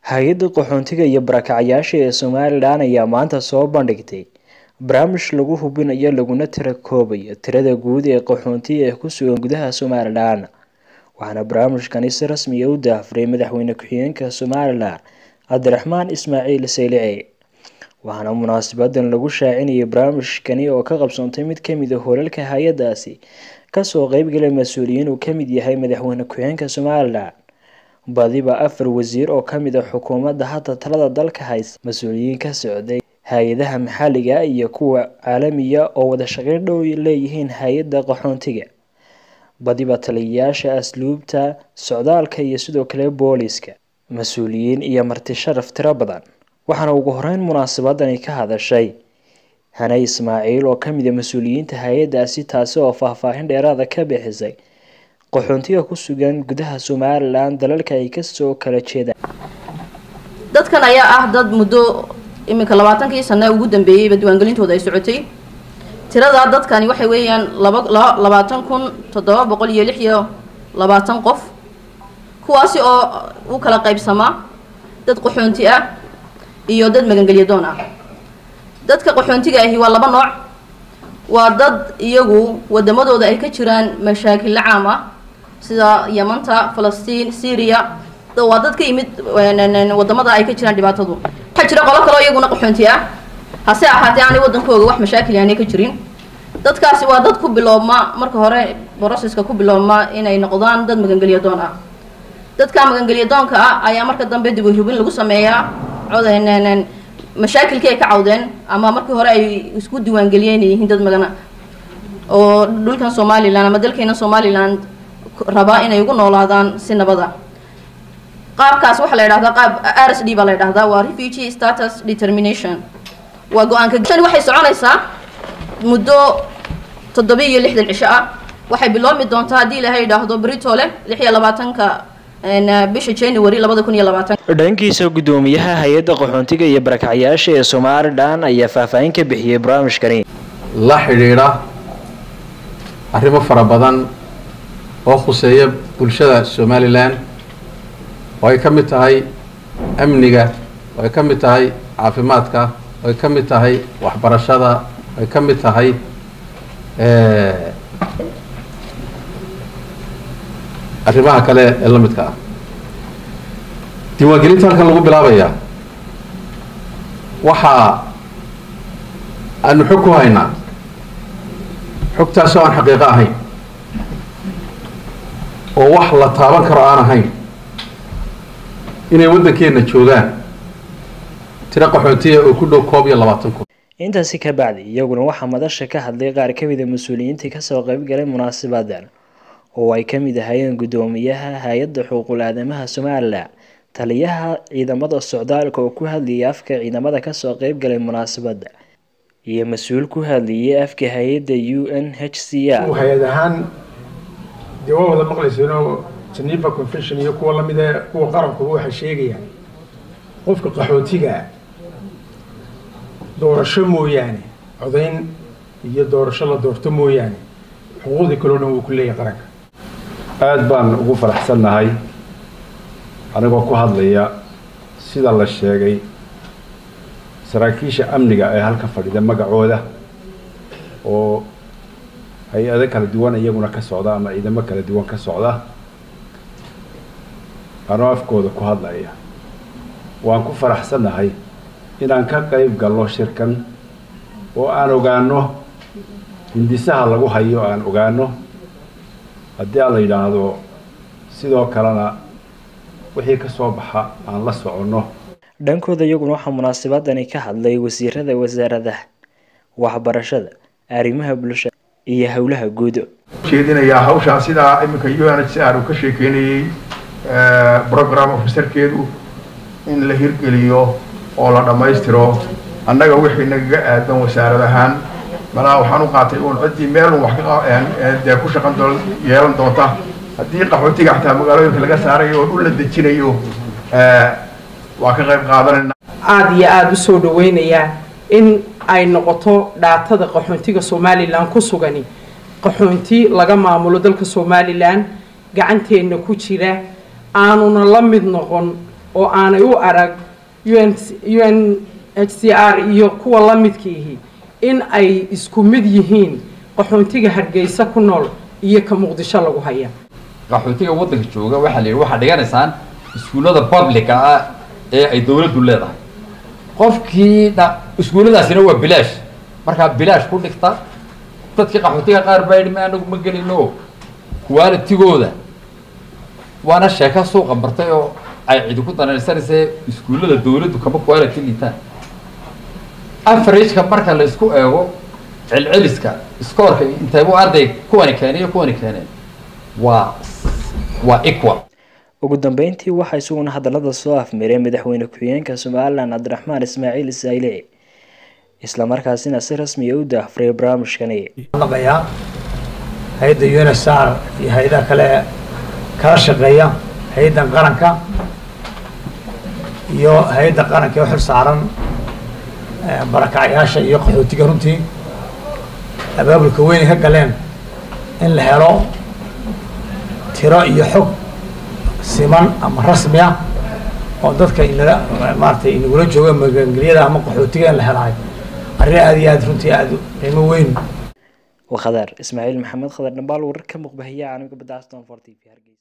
hay-adda qaxoontiga iyo barakacyaasha ee somalilan ayaa maanta soo bandhigtay barnaamij lagu hubinayo laguna tira koobayo tirada guud ee qaxoontiga ee ku sugan gudaha somalilan waxaana barnaamijkani si rasmiya u daahfuray madaxweyne ku-xigeenka somalilan cabdiraxmaan ismaaciil saylici waxaana munaasabadan lagu shaacinayay barnaamijkani oo ka qabsoontay mid kamid a hoolalka hay-adaasi kasoo qeybgalay mas-uuliyiin uu kamid yahay madaxweyne ku-xigeenka somalilan badiba afar wasiir oo kamid a xukuumadda hadda talada dalka haysa mas-uuliyiin ka socday hay-adaha maxalliga iyo kuwa caalamiya oo wada shaqeyn dhow leeyihiin hay-adda qaxoontiga badiba taliyayaasha asluubta socdaalka iyo sidoo kale booliska mas-uuliyiin iyo marti sharaf tiro badan waxaana ugu horeyn munaasabadani ka hadashay hane ismaaciil oo kamid a mas-uuliyiinta hay-adaasi taasi oo faahfaahin dheeraada ka bixisay qaxoontiga ku sugan gudaha somalilan dalalka ay kasoo kala jeedaan dadkan ayaa ah dad muddo iminka labaatankii sane ugu dambeeyeyba diiwaangelintooda ay socotay tiradaa dadkani waxay weeyaan laba labaatan kun toddoba boqol iyo lix iyo labaatan qof kuwaasi oo u kala qaybsamaa dad qaxoonti ah iyo dad magangelyadoon ah dadka qaxoontiga ahi waa laba nooc waa dad iyagu wadamadooda ay ka jiraan mashaakilla caam ah sida yamanta falastiin syria waa dad ka yimid wadamada ay ka jiraan dhibaatadu waxaa jira qolo kaleo iyaguna qaxoonti ah hase ahaatee aanay wadankooga wax mashaakil aanay ka jirin dadkaasi waa dad ku biloobma marka hore broceska ku biloobma inay noqdaan dad magangelyadoon ah dadka magangelyadoonka ah ayaa marka dambe dib u hubin lagu sameeyaa cod mashaakilkii ay ka cawdeen ama markii hore ay isku diiwaangeliyeen inay yihiin dad magana oo dhulkan somalilan ama dalkeena somalilan rabaa inay ugu noolaadaan si nabada qaabkaas waxaa la yidhahdaa qaab r s d baa la yidhahdaa waa refugee status determination waa go-aanka tani waxay soconaysaa muddo toddoba iyo lixdan cisho ah waxay biloobi doontaa haddii ilaahay yidhaahdo britole lix iyo labaatanka bisha january labada kun iyo labaatan dhankiisa guddoomiyaha hay-adda qaxoontiga iyo barakacyaasha ee somalilan ayaa faahfaahin ka bixiyey barnaamijkani la xidhiidha arrimo fara badan oo khuseeya bulshada somalilan oo ay ka mid tahay amniga oo ay ka mid tahay caafimaadka oo ay ka mid tahay waxbarashada oo ay ka mid tahay arrimaha kale ee la midka ah diiwaangelinta halkan lagu bilaabayaa waxaa aanu xog ku haynaa xogtaasoo aan xaqiiqo ahayn oo wax la taaban karo aan ahayn inay waddankeenna joogaan tiro qaxoontiya oo ku dhow koob iyo labaatan kun intaasi ka bacdi iyaguna waxaa madasha ka hadlay qaar kamid a mas-uuliyiintii kasoo qeybgalay munaasabadan oo ay kamid ahaayeen guddoomiyaha hay-adda xuquuqul aadamaha somalilan taliyaha ciidamada socdaalka oo ku hadlayay afka ciidamada kasoo qeybgalay munaasabada iyo mas-uul ku hadlayay afka hay-adda u n h c r hay-ad ahaan dee waa wada maqlayseeno geneva convention iyo kuwa lamid ee kuwa qarankuba waxay sheegayaan qofka qaxootigaa doorasho mooyaane codayn iyo doorasho la doorto mooyaane xuquuqdii kaleo dhan wuu ku leeyahay qaranka aada baan ugu faraxsannahay anigoo ku hadlaya sida la sheegay saraakiisha amniga ee halka fadhida magacooda oo hay-ado kala duwan iyaguna ka socda ama ciidamo kala duwan ka socda anoo afkooda ku hadlaya waan ku faraxsannahay inaan ka qayb galno shirkan oo aan ogaano hindisaha lagu hayo aan ogaano haddii aan la yidhaahdo sidoo kalena wixii ka soo baxa aan la soconno dhankooda iyaguna waxaa munaasabadani ka hadlay wasiirada wasaaradaha waxbarashada arrimaha bulshada iyo howlaha guud jeedinayaa hawshaa sidaa iminka u n h c r uu ka sheekeynayey program officerkeedu in la hirgeliyo oo la dhammaystiro annaga wixii nagaga aadan wasaarad ahaan malaa waxaan u qaatay uun ciddii meelun wax dee ku shaqan doon yeelan doonta haddii qaxootiga xataa magaalooyinka laga saarayo oo dhul la dejinayo waa ka qayb qaadanayna aada iyo aada u soo dhaweynayaa in ay noqoto dhaatada qaxoontiga somalilan ku sugani qaxoonti laga maamulo dalka somalilan gacanteenna ku jira aanuna la mid noqon oo aanay u arag un un h c r iyo kuwa la midkiihi in ay isku mid yihiin qaxoontiga hargeysa ku nool iyo ka muqdisho lagu haya qaxootiga waddanka jooga waxaa la yidhi waxaad dhiganaysaan iskuullada publica ah ee ay dawladdu leedahay qofkii dha iskuulladaasina waa bilaash markaa bilaash ku dhigta dadkii qaxootiga qaar baa yidhi ma anagu ma gelino qualitigooda waana sheeka suuqa martay oo ay cidi ku danaysanaysa iskuullada dawladdu kama quality liitaan averageka marka la isku eego celceliska scoorka intaybu arday kuwani keenay iyo kuwani keeneen waa waa equal ugu dambeyntii waxaa isaguna hadalada soo afmiray madaxweyne ku-xigeenka somalilan cabdiraxmaan ismaaciil isayle islamarkaasina si rasmiya u daahfuray barnaamijkani naqayaa hay-adda unsr iyo hay-adaha kale kala shaqeeya hay-addan qaranka iyo hay-adda qaranka ee u xil saaran barakacyaasha iyo qaxootiga runtii abaabulka weynay ka galeen in la helo tiro iyo xog siman ama rasmi ah oo dadka inala maaratay inagula jooga magangelyada ama qaxootiga in la helahay arrin aada iyo aad runtii aada qiimo weyn waa khadar ismaaciil maxamed khadar dhambaal wararka muqbahiya caalamka badda aston for t v hargeysa